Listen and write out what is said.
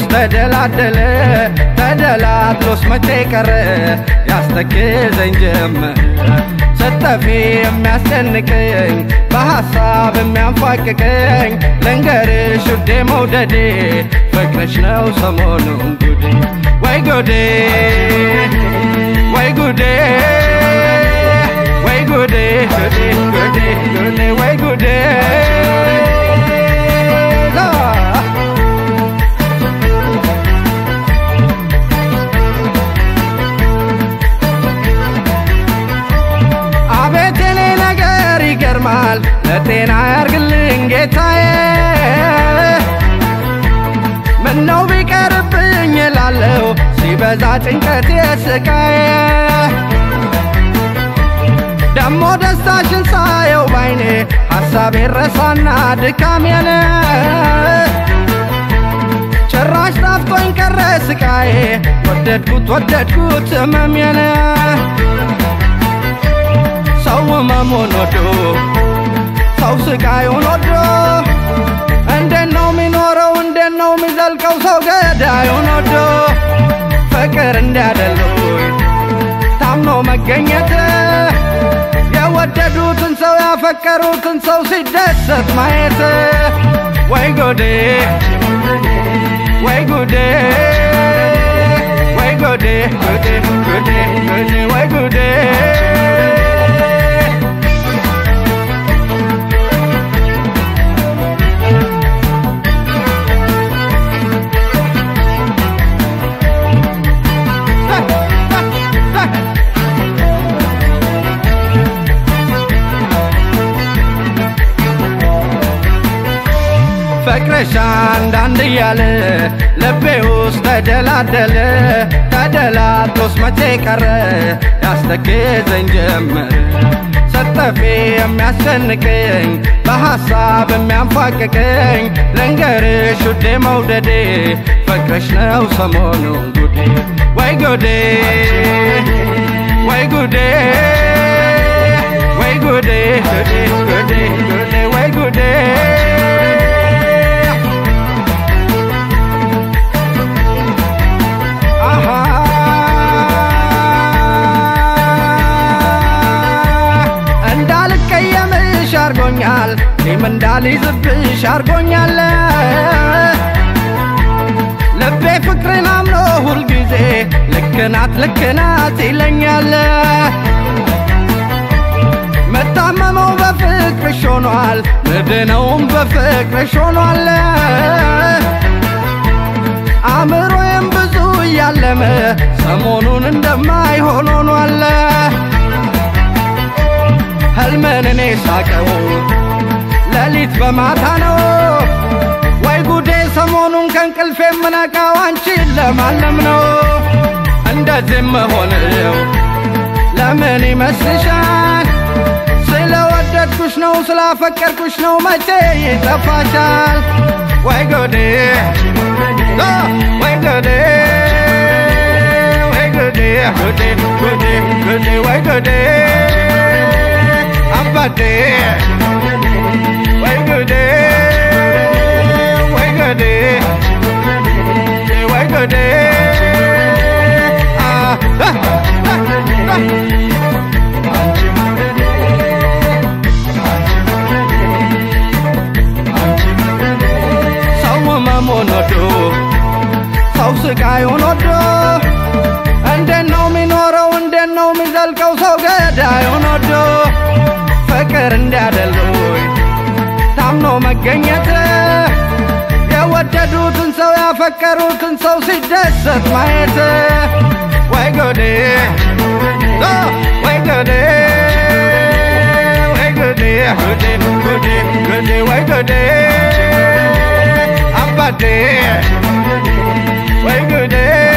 ተደላደለ ተደላድሎስ መቼ ቀረ ያስተክዘኝ ጀመር ስተፊ የሚያስጨንቀኝ በሐሳብ የሚያንፏቅቀኝ ልንገርሽ ውዴ መውደዴ ፍቅርሽ ነው ሰሞኑን ጉዴ ወይ ጉዴ ወይ ጉዴ ወይ ጉዴ ጉዴ ጉዴ ጉዴ ወይ ጉዴ አቤት የኔ ነገር ይገርማል ለጤና ያርግልኝ ጌታዬ ምነው ቢቀርብኝ እላለሁ ሲበዛ ጭንቀት የስቃዬ ደሞ ደስታሽን ሳየው ባይኔ ሐሳቤ ረሳና ድካሜን ጭራሽ ጣፍቶኝ ቀረ ስቃዬ ወደድኩት ወደድኩት ህመሜን ሰው ህመሙን ወዶ ሰው ስቃዩን ወዶ እንዴት ነው የሚኖረው እንዴት ነው የሚዘልቀው ሰው ገዳዩን ወዶ ፍቅር እንዲያደሉኝ ታምኖ መገኘት የወደዱትን ሰው ያፈቀሩትን ሰው ሲደሰት ማየት ወይ ጎዴ ወይ ጉዴ ወይ ጎዴ ጉዴ ጉዴ ጉዴ ወይ ጉዴ ፍቅርሽ አንዳንድ እያለ ልቤ ውስጥ ተደላደለ ተደላድሎስ መቼ ቀረ ያስተክዘኝ ጀመር ሰጠፌ የሚያስጨንቀኝ በሐሳብ የሚያንፏቅቀኝ ልንገርሽ ውዴ መውደዴ ፍቅርሽ ነው ሰሞኑን ጉዴ ወይ ጉዴ ወይ ጉዴ ወይ ጉዴ ጉዴ ጉዴ ጉዴ ወይ ጉዴ አሃ እንዳልቀየምሽ አርጎኛል ቂም እንዳልይዝብሽ አርጎኛል ልቤ ፍቅርን አምኖ ሁልጊዜ ልክናት ልክናት ይለኛል መታመመው በፍቅርሽ ሆኗል ምድነውም በፍቅርሽ ሆኗል አእምሮዬም ብዙ እያለመ ሰሞኑን እንደማይሆን ሆኗል ህልምን እኔ ሳቀው ሌሊት በማታ ነው ወይ ጉዴ ሰሞኑን ከእንቅልፌ የምነቃው አንቺን ለማለም ነው እንደዚህ መሆንው ለምን ይመስልሻል ስለወደድኩሽ ነው ስላፈቀርኩሽ ነው መቼ ይጠፋሻል ወይ ጉዴ አ፣ ወይ ጉዴ ወይ ጉዴ ጉዴ ጉዴ ጉዴ ወይ ጉዴ አባቴ ወይ ጉዴ ወይ ጉዴ ወይ ጉዴ አ፣ አ፣ አ፣ አ። ሰው ህመሙን ወዶ ሰው ስቃዩን ወዶ እንዴት ነው የሚኖረው እንዴት ነው የሚዘልቀው ሰው ገዳዩን ወዶ ፍቅር እንዲያደሉኝ ታምኖ መገኘት የወደዱትን ሰው ያፈቀሩትን ሰው ሲደሰት ማየት ወይ ጎዴ አ፣ ወይ ጎዴ ወይ ጎዴ ጉዴ ጉዴ ጉዴ ወይ ጎዴ አባቴ ወይ ጉዴ